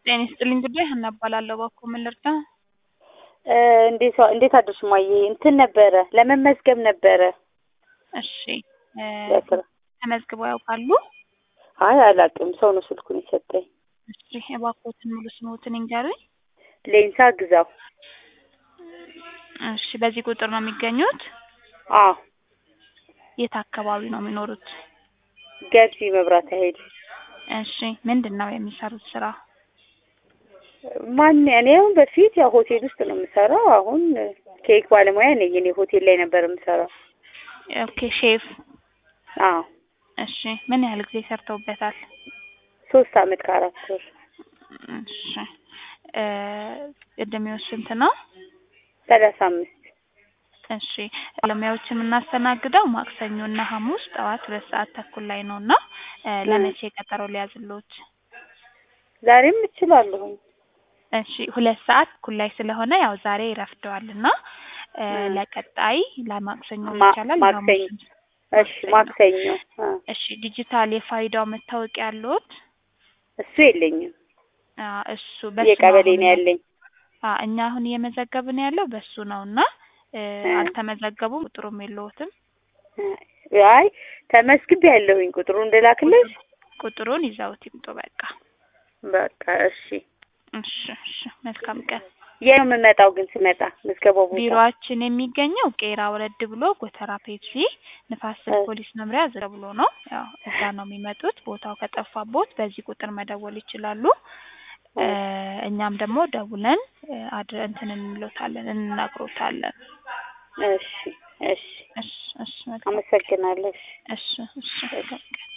ጤና ይስጥልኝ ጉዳይ ሀና እባላለሁ። እባክዎ ምን ልርዳ? እንዴት እንዴት አደርሽ ማዬ? እንትን ነበረ ለመመዝገብ ነበረ። እሺ እ ለስራ ተመዝግበው ያውቃሉ? አይ አላውቅም፣ ሰው ነው ስልኩን የሰጠኝ። እሺ እባክዎትን ሙሉ ስምዎትን ይንገሩኝ? ሌንሳ ግዛው። እሺ በዚህ ቁጥር ነው የሚገኙት? አዎ የት አካባቢ ነው የሚኖሩት? ገርጂ መብራት ኃይል። እሺ ምንድን ነው የሚሰሩት ስራ? ማን እኔ አሁን በፊት ያው ሆቴል ውስጥ ነው የምሰራው። አሁን ኬክ ባለሙያ ነኝ። እኔ ሆቴል ላይ ነበር የምሰራው። ኦኬ ሼፍ። አዎ እሺ ምን ያህል ጊዜ ሰርተውበታል? ሶስት አመት ከአራት ወር። እሺ እ እድሜው ስንት ነው? ሰላሳ አምስት እሺ ባለሙያዎች የምናስተናግደው ማክሰኞ እና ሐሙስ ጠዋት ሁለት ሰዓት ተኩል ላይ ነው እና እ ለመቼ ቀጠሮ ሊያዝልዎት? ዛሬም እችላለሁኝ። እሺ ሁለት ሰዓት ተኩል ላይ ስለሆነ ያው ዛሬ ይረፍደዋል እና እ ለቀጣይ ለማክሰኞ ማ- ይቻላል? ማክሰኞ የሐሙስም እሺ ማክሰኞ አ እሺ ዲጂታል የፋይዳው መታወቂያ አለዎት? እሱ የለኝም። አ እሱ በሱ የቀበሌ አሁን ነው ያለኝ። አ እኛ አሁን እየመዘገብን ያለው በሱ ነው እና እ እ አልተመዘገቡም፣ ቁጥሩም የለዎትም። አይ ተመስግቤ ያለሁኝ ቁጥሩን እንድላክልሽ። ቁጥሩን ይዘውት ይምጡ በቃ። በቃ እሺ። እሺ እሺ መልካም ቀን። የት ነው የምመጣው ግን ስመጣ ምዝገባው ቦታ? ቢሮአችን የሚገኘው ቄራ ወረድ ብሎ ጎተራ ፔፕሲ ንፋስ ስልክ እ ፖሊስ መምሪያ ዝቅ ብሎ ነው። ያው እዛ ነው የሚመጡት። ቦታው ከጠፋቦት በዚህ ቁጥር መደወል ይችላሉ። እ እኛም ደግሞ ደውለን እ አድረ እንትን እንሎታለን እንነግሮታለን። እሺ እሺ እሺ እሺ መልካም አመሰግናለሁ። እሺ እሺ እሺ መልካም ቀን።